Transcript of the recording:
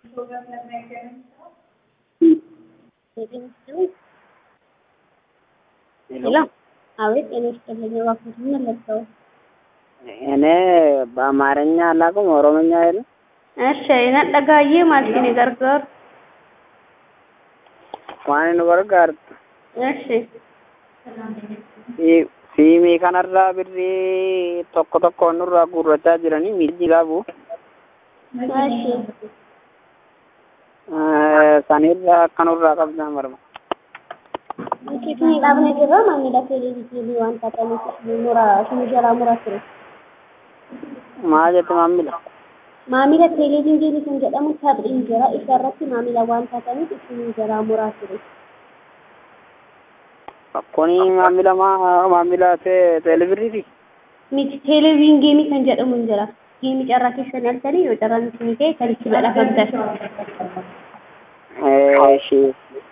ሄሎ አቤት ጤና ይስጥልኝ እባክዎት ምን ልርዳዎ? እኔ በአማርኛ አላውቅም ኦሮምኛ የለም እሺ ነጠጋዬ ማልሽኒ ገርገር waan nu gargaartu እሺ si- siimii kanarraa birrii tokko tokko nurraa guurrachaa jiranii miilli qabu እሺ sanirraa akka nurraa qabdaan barba Isin dhaabne jirra maamila televezyiinii waan taataniif mura isin jalaa muraa ture. maa jette maamila Maamila televezyiinii kan jedhamu taphni jira isa irratti maamila waan taataniif isin jalaa muraa ture. kuni maamila maa maamila te- teelebirriiti Miti televezyiinii kan jedhamu hin jira. Geemii carraa keessan halkanii yoo carraan isin ta'e kan itti badhaafamtan. ishee